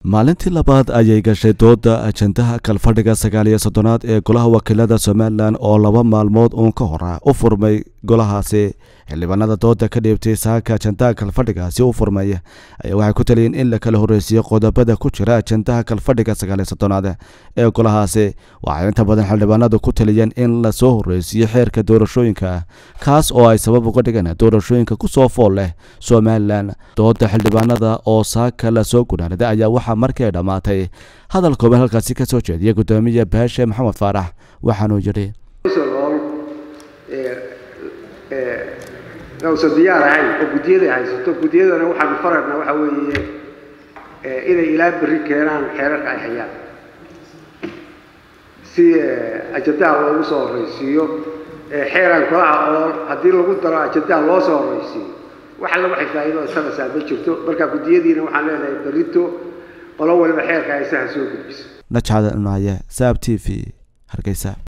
maalintii labaad ayay gashay dooda ajandaha kalfadhiga sagaal iyo soddonaad ee golaha wakiilada somalilan oo laba maalmood uun ka hora u furmay golahaasi xildhibaanada dooda ka dhiibtay saaka ajandaha kalfadhigaasi u furmay ayaa waxay ku taliyeen in la kala horreysiiyo qodobada ku jira ajandaha kalfadhiga sagaal iyo soddonaad ee golahaasi waxay inta badan xildhibaanadu ku taliyeen in lasoo horreysiiyo xeerka doorashooyinka kaas oo ay sabab uga dhigan doorashooyinka kusoo fool leh somalilan dooda xildhibaanada oo saaka lasoo gunaanaday ayaa waxaa markii ay dhammaatay hadal kooban halkaasi ka soo jeediyay guddoomiye baashe maxamed faarax waxaanuu yidhi nausan diyaar ahayn oo guddiyada haysato guddiyadana waxaanu faraynaa waxa weeye inay ilaa berri keenaan xeerarka ay hayaan si ajandaha loogu soo horraysiiyo xeeraan kolaha oo haddii lagu daro ajandaha loo soo horraysiiyo wax alla waxay faa'iido sanaysaa ma jirto marka guddiyadiina waxaan leenahay berrito qolo waliba xeerka haysaha soo gudbiso najcada maaye saab t v hargeysa